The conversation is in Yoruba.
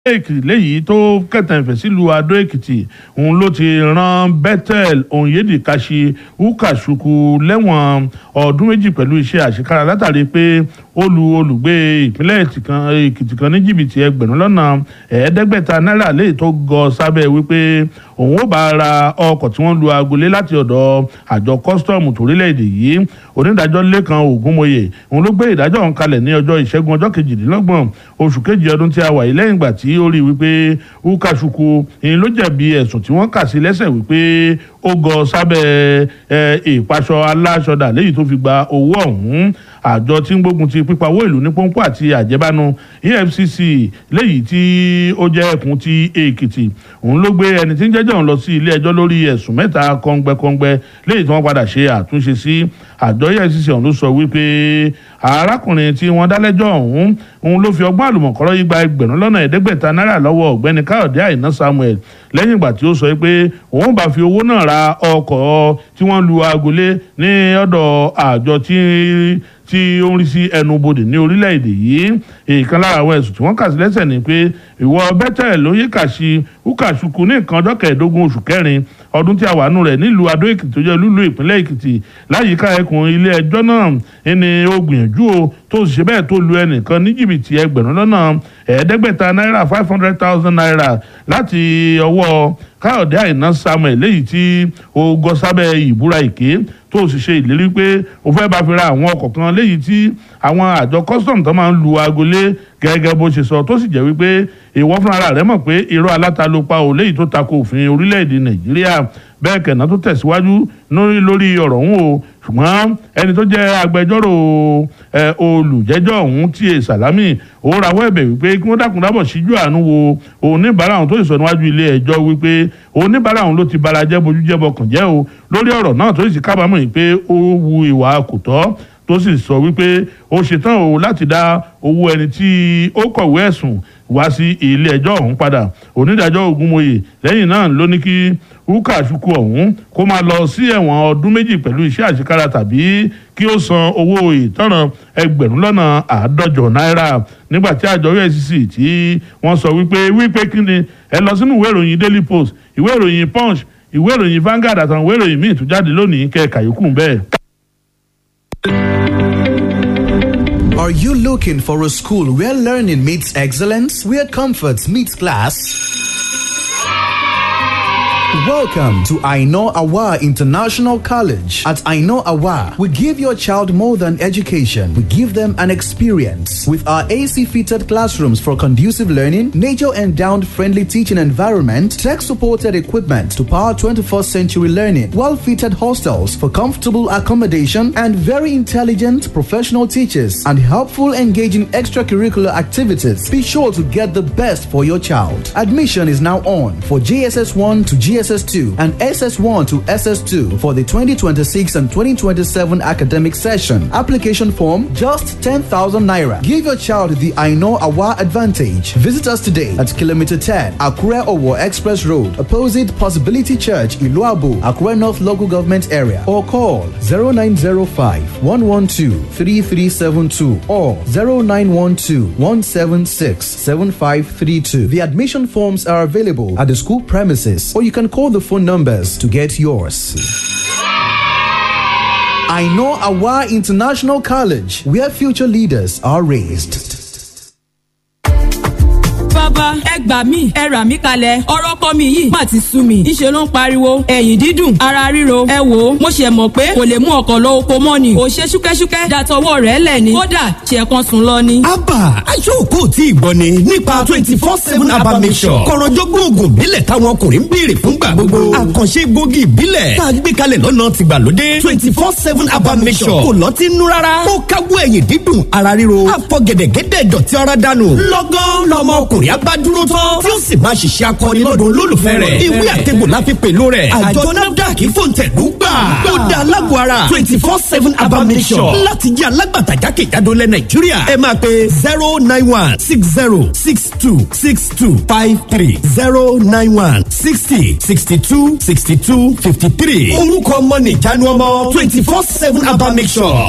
èkìtì léyìí tó kẹtàǹfẹ̀ sílùú adó èkìtì òun ló ti rán bethel onyedi kashi ukashuku lẹ́wọ̀n ọdún méjì pẹ̀lú iṣẹ́ àṣekára látàrí pé ó lu olùgbé ìpínlẹ̀ èkìtì kan ní jìbìtì ẹgbẹ̀rún lọ́nà ẹ̀ẹ́dẹ́gbẹ̀ta náírà léyìí tó gọ sábẹ́ wípé òun ó bá ra ọkọ̀ tí wọ́n lu agolé láti ọ̀dọ̀ àjọ kọ́sítọ́ọ̀mù torílẹ̀-èdè yìí onídàájọ́ lẹ́kan ògúnmọ̀yé òun ló gbé ìdájọ́ ọ̀hún kalẹ̀ ní ọjọ́ ìṣẹ́gun ọjọ́ kejìdínlọ́gbọ̀n oṣù kejì ọdún tí a wà yìí lẹ́yìn ìgbà tí ó rí i wípé ukashuku ìyẹn ló jẹ̀bi ẹ̀sùn tí wọ́n kà sí lẹ́sẹ̀ wípé ó gọ sábẹ́ ìpaṣọ aláṣọdà léyìí tó fi gba owó ọ̀hún àjọ tí ń gbógun ti pípa owó ìlú ní pọ́npọ́ àti àjẹbánu efcc léyìí tí ó jẹ́ ẹkùn ti èkìtì òun ló gbé ẹni tí ń jẹ́jọ́ òun lọ sí ilé ẹjọ́ lórí ẹ̀sùn mẹ́ta kọ́ngbẹ́kọ́ngbẹ́ léyìí tí wọ́n padà ṣe àtúnṣe sí àjọ efcc ọ̀hún ló sọ wípé arákùnrin tí wọ́n dálẹ́jọ́ ọ̀hún òun ló fi ọgbọ́n àlùmọ̀kọ́rọ́ yí gba ẹgbẹ̀rún lọ́nà ẹ̀ẹ́dẹ́gbẹ̀ta náírà lọ́wọ́ ọ̀gbẹ́ni káyọ̀dé àìná samuel lẹ́yìn ìgbà tí ó sọ pé òun bá fi owó náà ra ọkọ̀ tí wọ́n lu agolé ní ọ̀dọ̀ àjọ tí tí ó ń rí sí ẹnubodè ní orílẹ̀-èdè yìí èèkan lára àwọn ẹ̀sùn tí wọ́n kà sí lẹ́sẹ̀ ni pé ìwọ bẹ́tẹ̀ ló yí kàṣí ukàṣukù ní nǹkan ọjọ́ kẹẹ̀ẹ́dógún oṣù kẹrin ọdún tí a wà nù rẹ̀ nílùú adó èkìtì tó jẹ́ lúlú ìpínlẹ̀ èkìtì láyìíká ẹkùn ilé ẹjọ́ náà ẹni ó gbìyànjú o tó sì ṣe bẹ́ẹ̀ tó lu ẹnìkan ní jìbìtì ẹgbẹ̀rún lọ́nà ẹ̀ẹ́dẹ́gbẹ̀ta náírà five hundred thousand naira láti ọwọ́ káyọ̀dé àìná samuel léyìí tí ó gọ sábẹ́ ìbúra èké tó sì ṣe ìlérí pé ó fẹ́ bá fi ra àwọn ọkọ̀ kan léyìí tí àwọn àjọ custom tó máa ń lu agolé gẹ́gẹ́ bó ṣe sọ tó sì jẹ́ wípé ìwọ fúnra rẹ̀ mọ̀ pé irọ́ aláta ló pa ò léyìí tó tako òfin orílẹ̀-èdè nàìjíríà bẹ́ẹ̀ kẹ̀nà tó tẹ̀síwájú lórí ọ̀rọ̀ ọ̀hún o ṣùgbọ́n ẹni tó jẹ́ agbẹjọ́rò olùjẹ́jọ́ ọ̀hún tí e sàlámì ó rawọ́ ẹ̀bẹ̀ wípé kí wọ́n dákun dábọ̀ síjú àánú wo oníbàárà ọ̀hún tó sì sọ níwájú ilé ẹjọ́ wípé oníbàárà ọ̀hún ló ti bara jẹ́ bojú jẹ́ bọkàn jẹ́ o lórí ọ̀rọ̀ náà tó sì kábàámọ̀ yìí pé ó wu ìwà kò tọ́ tó sì sọ wípé ó ṣetán o láti dá owó ẹni tí ó kọ̀wé ẹ̀sùn wá sí ilé ẹjọ́ ọ̀hún padà onídàájọ́ ògúnmọ̀yé lẹ́yìn náà ló ní kí ukachukwu ọ̀hún kó máa lọ sí ẹ̀wọ̀n ọdún méjì pẹ̀lú iṣẹ́ àṣekára tàbí kí ó san owó ìtanràn ẹgbẹ̀rún lọ́nà àádọ́jọ náírà nígbà tí àjọ efcc tí wọ́n sọ wípé wípé kí ni ẹ lọ sínú ìwé ìròyìn daily post ìwé ìròyìn punch ìwé ìròyìn Vanguard àtàwọn ìwé ìròyìn míì tó jáde lónìí kẹ́ẹ̀ka yòókù bẹ́ẹ̀. Are you looking for a school where learning meets excellence, where comfort meets class? Welcome to Aino Awa International College. At Aino Awa, we give your child more than education. We give them an experience. With our AC fitted classrooms for conducive learning, nature endowed friendly teaching environment, tech supported equipment to power 21st century learning, well fitted hostels for comfortable accommodation, and very intelligent professional teachers and helpful engaging extracurricular activities. Be sure to get the best for your child. Admission is now on for JSS 1 to GSS SS2 and SS1 to SS2 for the 2026 and 2027 academic session. Application form just 10,000 naira. Give your child the I know Awa advantage. Visit us today at kilometer 10 Akure Owo Express Road, opposite Possibility Church, Iluabu, Akure North Local Government Area, or call 0905 112 3372 or 0912 176 7532. The admission forms are available at the school premises, or you can call the phone numbers to get yours. I know Awa International College, where future leaders are raised. bàbá ẹ gbà mí ẹ rà mí kalẹ̀ ọ̀rọ̀ kọ́ mi yìí má ti sú mi ìṣe ló ń pariwo ẹ̀yìn dídùn ara ríro ẹ wò ó mo ṣe mọ̀ pé kò lè mú ọkọ̀ lọ oko mọ́ ni kò ṣe ṣúkẹ́ṣúkẹ́ dàtọwọ́ rẹ̀ lẹ̀ ni kódà ṣe kan sùn lọ ni. abba aṣọ́kò tí ì gbọ́ ni nípa twenty four seven abba mission kọ̀rọ̀jọ́gbọ́n oògùn ìbílẹ̀ táwọn ọkùnrin ń béèrè fúngbà gbogbo àkànṣe gbòógì ìbílẹ̀ tá a gbé kalẹ̀ lọ́nà tìgbàlódé twenty four seven abba mission kò lọ́tí nú rárá ó káwọ́ ẹ̀yìn dídùn ara ríro àfọ̀gẹ̀dẹ̀gẹ̀dẹ̀ dọ̀tí ara dànù lọ́gán lọ́mọ ọkùnrin abá dúró tán tí ó sì máa ṣiṣẹ́ akọni lọ́dún olólùfẹ́ rẹ̀ ìwé àtẹ̀gbò la fi pèlú rẹ̀ àjọ nafdac fòǹtẹ̀lú gbà ó da alágbó ara twenty four seven abamisọ̀ láti jẹ́ alágbàtà jákèjádò lẹ̀ nàìjíríà ẹ máa pe zero nine one six zero six two six two five three zero nine one sixty sixty two sixty two fifty three orúkọ ọmọ nìjánu ọmọ twenty four seven abamisọ̀